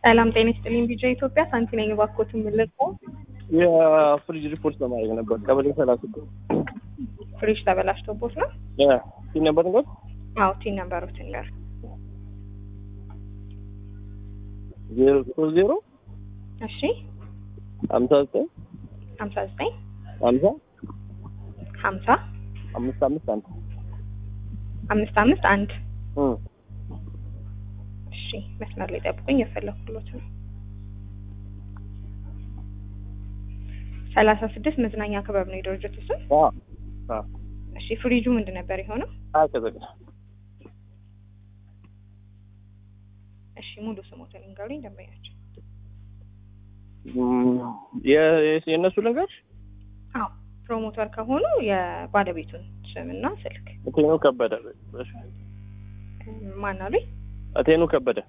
ሰላም ጤና ይስጥልኝ። ቢጃ ኢትዮጵያ ሳንቲ ነኝ። እባክዎትን ምን ልርዳዎ? የፍሪጅ ሪፖርት ለማድረግ ነበር። ቀበሌ ሰላሳ ፍሪጅ ተበላሽቶቦት ነው? ሲል ነበር ነገር አዎ ቲን ነበሩትን ጋር ዜሮ ሶስት ዜሮ እሺ ሀምሳ ዘጠኝ ሀምሳ ዘጠኝ ሀምሳ ሀምሳ አምስት አምስት አንድ አምስት አምስት አንድ እም እሺ መስመር ላይ ጠብቁኝ፣ የፈለኩሎት ነው። ሰላሳ ስድስት መዝናኛ ክበብ ነው የድርጅቱ ስም። አ አ እሺ ፍሪጁ ምንድን ነበር የሆነው? አቀዘቀዘ እሺ ሙሉ ስሞትን ንገሩኝ ደንበኛቸው። የእነሱ ነገር አዎ ፕሮሞተር ከሆኑ የባለቤቱን ስምና ስልክ እቴኑ ከበደ ማን አሉኝ? እቴኑ ከበደ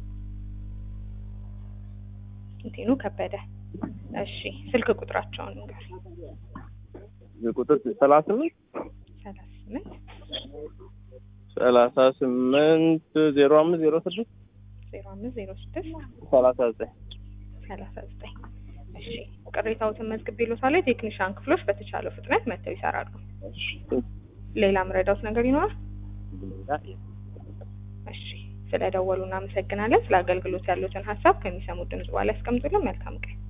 እንቴኑ ከበደ። እሺ ስልክ ቁጥራቸውን ንገሩኝ። ቁጥር ሰላሳ ስምንት ሰላሳ ስምንት ሰላሳ ስምንት ዜሮ አምስት ዜሮ ስድስት ዜሮ አምስት ዜሮ ስድስት ሰላሳ ዘጠኝ ሰላሳ ዘጠኝ እሺ ቅሬታዎትን መዝግቤልዎታል። የቴክኒሻን ክፍሎች በተቻለው ፍጥነት መጥተው ይሰራሉ። ሌላ ምረዳውት ነገር ይኖራል? እሺ ስለደወሉ እናመሰግናለን። ስለ አገልግሎት ያሉትን ሀሳብ ከሚሰሙት ድምጽ በኋላ ያስቀምጡልን። መልካም ቀን